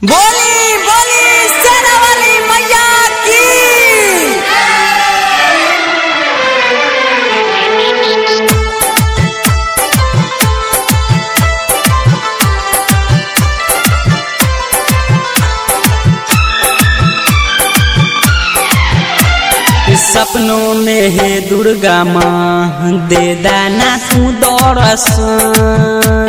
बोली बोली सेना वाली मैया की सपनों में है दुर्गा माँ दे दाना तू दौड़सन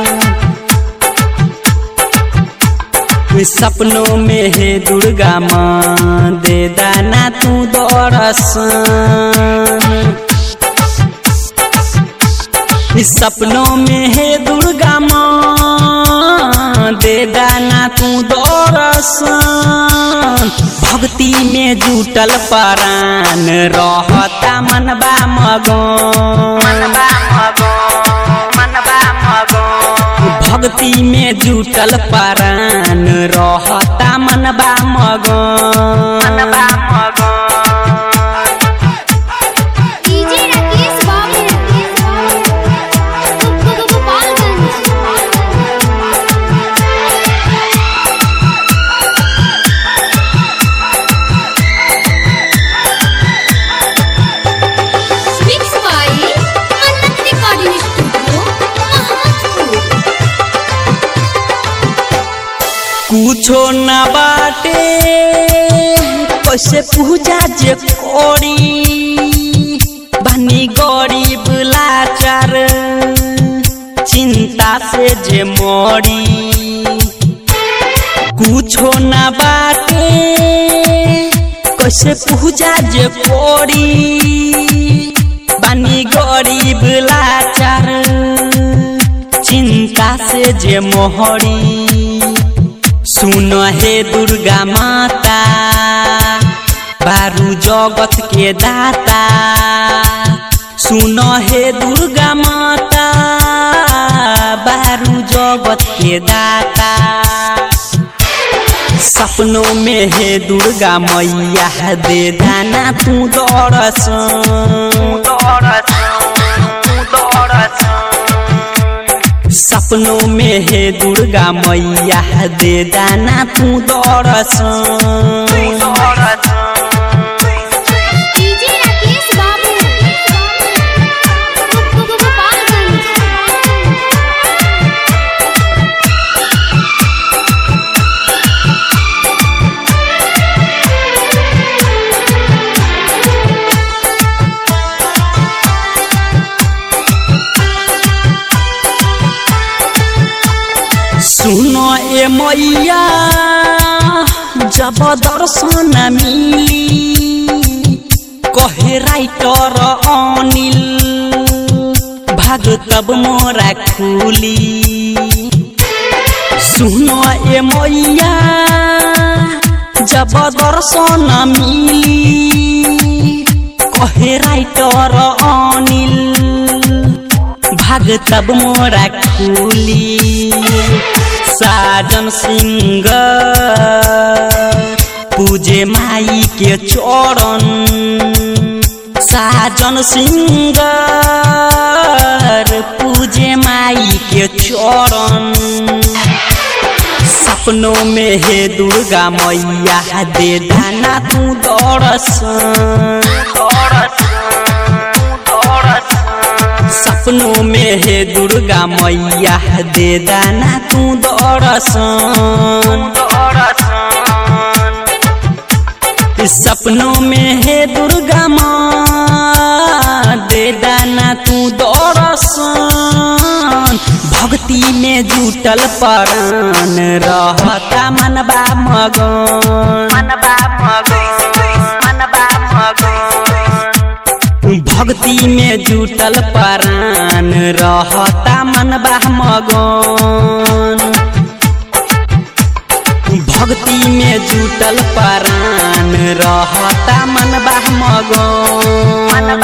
सपनों में है दुर्गा माँ दे दाना तू दौड़सन सपनों में है दुर्गा माँ दे दाना तू दौड़सन भक्ति में जुटल परान रहता मनबा मगन भक्ति में जुटल परान रहता मनबा मगन DJ Rakesh Babu mix by Mannat recording studio Mohammadpur कुछो न बाटे कैसे पूजा जे करी बनी गरीब लाचार चिंता से जे मरी कुछो न बाटे कैसे पूजा जे करी बनी गरीब लाचार चिंता से जे मोहरी सुन हे दुर्गा माता बारू जगत के दाता सुन हे दुर्गा माता बारू जगत के दाता सपनों में हे दुर्गा मैया दे दाना तू दौड़सन सपनों में हे दुर्गा मैया दे दाना तू दौड़सन डीजे राकेश बाबू सुनो ए मैया जब दर्शन मिली कहे राइटर अनिल भाग तब मोरा खुली सुनो ए मैया जब दर्शन मिली कहे राइटर अनिल भाग तब मोरा खुली साजन सिंह पूजे माई के चरण साजन सिंह पूजे माई के चरण सपनों में हे दुर्गा मैया दे दाना तू दौड़सन सपनों में हे दुर्गा मैया दे दाना तू दौड़सन सपनों में हे दुर्गा माँ दे दाना तू दौड़सन भक्ति में जुटल परान रहता मनबा मगन भक्ति में जुटल परान रहता मनबा मगन भक्ति में जुटल परान रहता मनबा मगन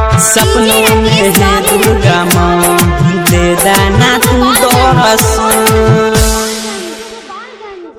सपनों में है दुर्गा माँ दे दाना तू दौड़सन